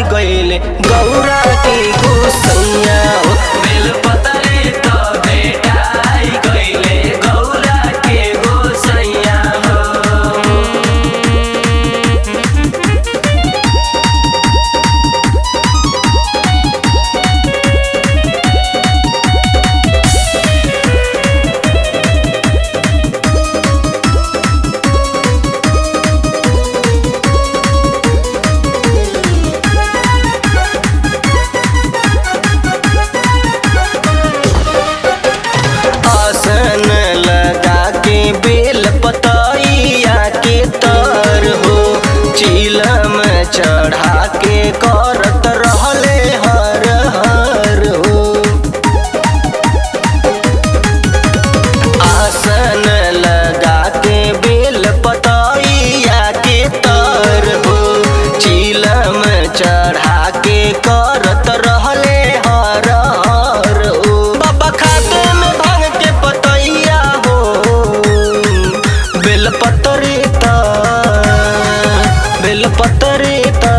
गइले गौरा के गोसैया हो बेलपतरे त भेटाई गइले गौरा के गोसैया हो आसन लगा के बेल पतैया के तर हो चिलम चढ़ा के करत रहले हर हर हो आसन लगा के बेल पतैया के तर हो चिलम चढ़ा के करत रहले हर हर हो बाबा खाते में भांग के पतैया हो बेल पतरे त बेल पतरे त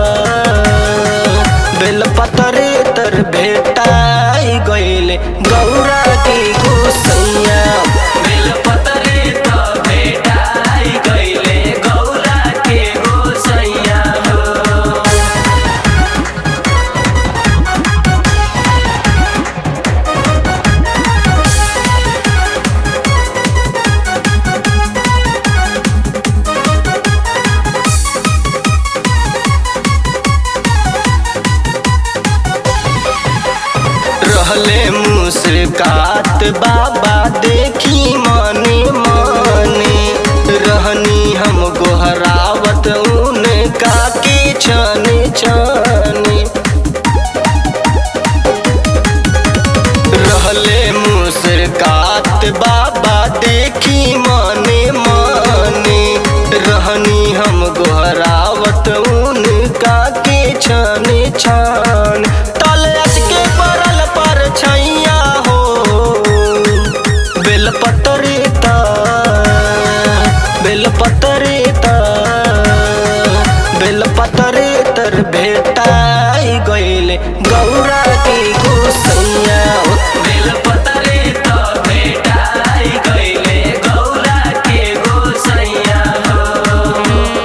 बेल पतरे तर भेटाई गइले गौरा के गोसैया बेल पतरे त भेटाई गइले गौरा के गोसैया हो रहले मुस्कात बाबा देखी मने मने रहनी हम गोहरावत उनका के छने छने रहले मुस्कात बाबा देखी मने मने रहनी हम गोहरावत उनका के छने छन तल के परल पर छैया हो बेल पतरे त बेल पतरे त बेल पतरे तर भेटाई गइले गौरा के गोसैया हो बेल पतरे त भेटाई गइले गौरा के गोसैया हो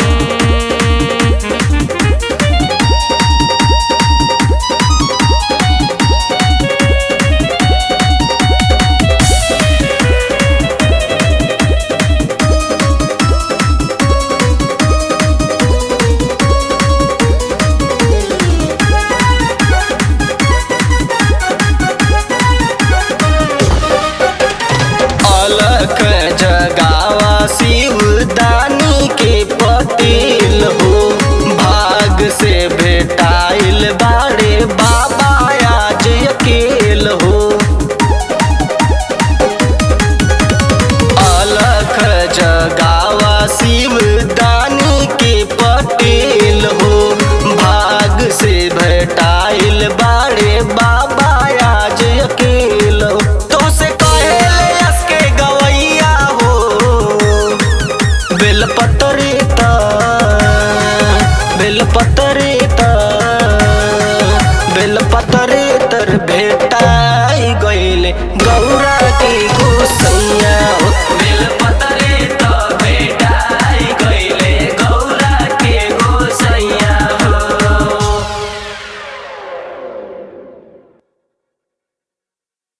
अलख जगावा शिवदानी के पतिल हो भाग से भेटाइल बाड़े बाबा आज अकेल हो अलख जगावा शिवदानी के पतिल हो भाग से भेटाइल बाड़े बाबा आज अकेल हो तो से कहेले यस के गवैया हो बेल पतरे त बेल पतर